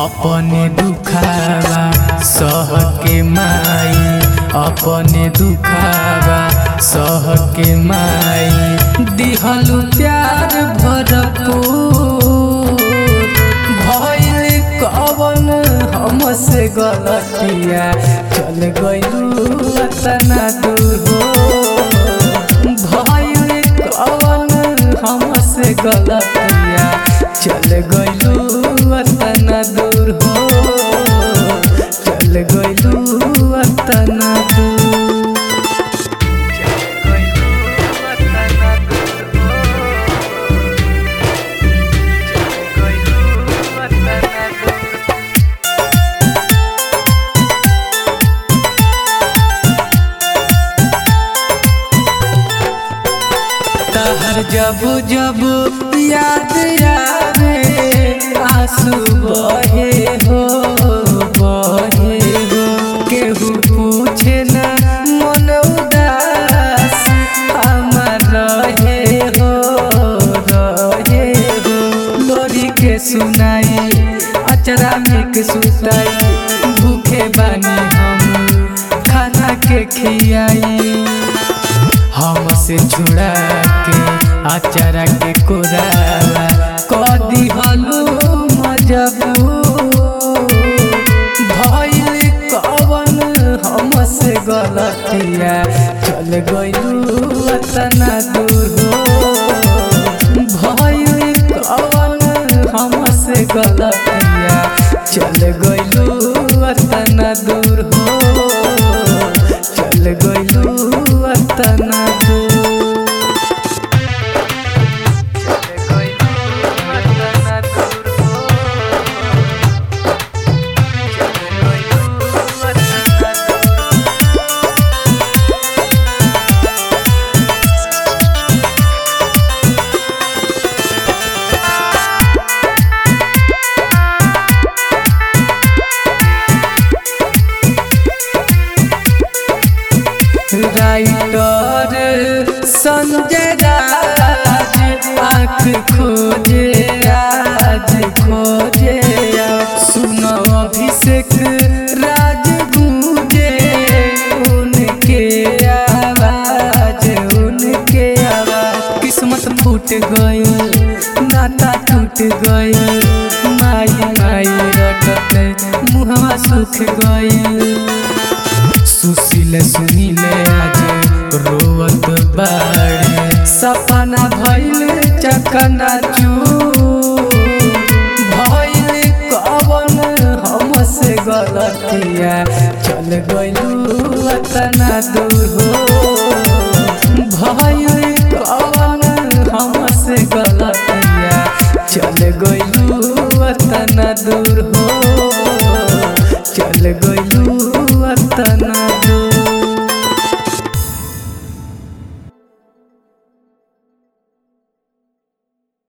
अपने दुखावा सह के माई अपने दुखावा सह के माई दिहलु प्यार भरपूर भइल कवन हमसे गलतिया चल गइलू तना दूर हो भइल कवन हमसे गलतिया चल गइलू तना दूर हो चल गइलू तना दूर तहर जब जब याद आवे आंसू बहे हो बहे हो केहू पूछे ना मन उदास हमार रहे हो रहे हो लोरी के सुनाई अचरा में के सुताई भूखे बानी हम खाना के खियाई हमसे छुड़ा के आचारा के कोरावा कदी हलू मजबूर भइल कवन हमसे गलतिया चल गइलू तना दूर हो भइल कवन हमसे गलतिया चल गइलू तना दूर हो चल गइलू तना दूर राइटर संजय राज आँख खोजे राज खोजे सुनो अभिषेक राज गूंजे उनके आवाज उनके आवाज किस्मत फूट गई नाता टूट गई माई माई रटत मुहवा सुख गई सुशील सुनीले आज रोवत बाड़े सपना भइल चकना भइल कवन हमसे गलतिया चल गइलू तना दूर हो भइल कवन हमसे गलतिया चल गइलू तना दूर